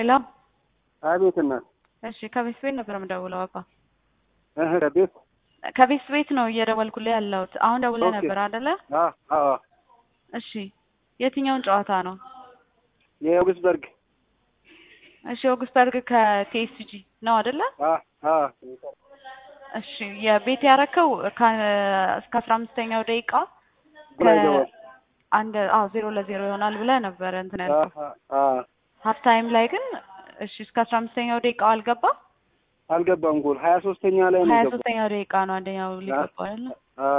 ሄሎ አቤት እናት። እሺ ከቤት ቤት ነበር የምደውለው አባ እህ ቤት ከቤት ቤት ነው እየደወልኩልህ ያለሁት አሁን ደውለህ ኦኬ። ነበር አይደለ አ አ እሺ የትኛውን ጨዋታ ነው የኦግስበርግ እሺ ኦግስበርግ ከቲኤስጂ ነው አይደለ አ አ እሺ የቤት ያረከው ከ- እስከ አስራ አምስተኛው ደቂቃ ጎል አይገባም። አንድ አዎ ዜሮ ለዜሮ ይሆናል ብለህ ነበረ እንትን አ ያልከው አ ሀፍ ታይም ላይ ግን እሺ እስከ አስራ አምስተኛው ደቂቃው አልገባም አልገባም ጎል ሀያ ሶስተኛ ላይ ነው ሀያ የገባው። ሶስተኛው ደቂቃ ነው አንደኛው ሊገባው አይደለ አ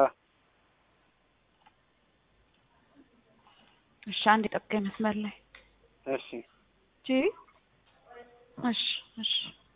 እሺ አንድ ጠብቀኝ መስመር ላይ እሺ ጂ እሺ እሺ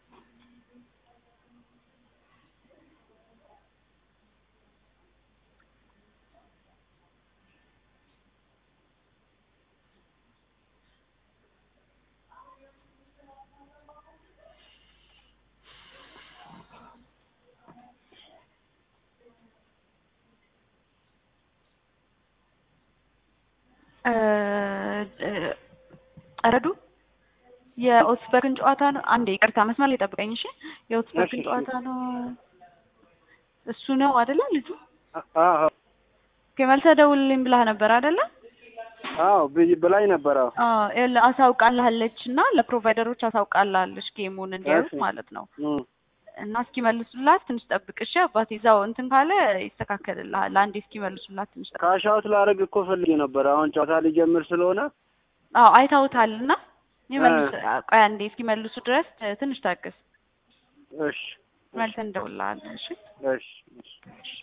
እ እ ረዱ የኦትስበርግን ጨዋታ ነው። አንዴ ይቅርታ መስመር ላይ ጠብቀኝ እሺ። የኦትስበርግን እሺ፣ እሺ። ጨዋታ ነው እሱ ነው አይደለ ልጁ? አ አ ከመልሰህ ደውልልኝ ብላህ ነበር አይደለ? አዎ ብይ- ብላኝ ነበር። አዎ አዎ ይኸውልህ አሳውቃልሃለች እና ለፕሮቫይደሮች አሳውቃልሃለች ጌሙን እንዲያዩት እሺ። ማለት ነው። እም፣ እና እስኪመልሱላት ትንሽ ጠብቅ እሺ። አባቴ እዛው እንትን ካለ ይስተካከልልሃል። አንዴ እስኪመልሱላት ትንሽ ጠብቅ። ካሻውት ላደርግ እኮ ፈልጌ ነበር። አሁን ጨዋታ ሊጀምር ስለሆነ አዎ አይተውታል እና ይመልሱ። ቆይ አንዴ እስኪመልሱ ድረስ ትንሽ ታገስ። እሺ መልሰን እንደውልልሃለን እሺ። እሺ እሺ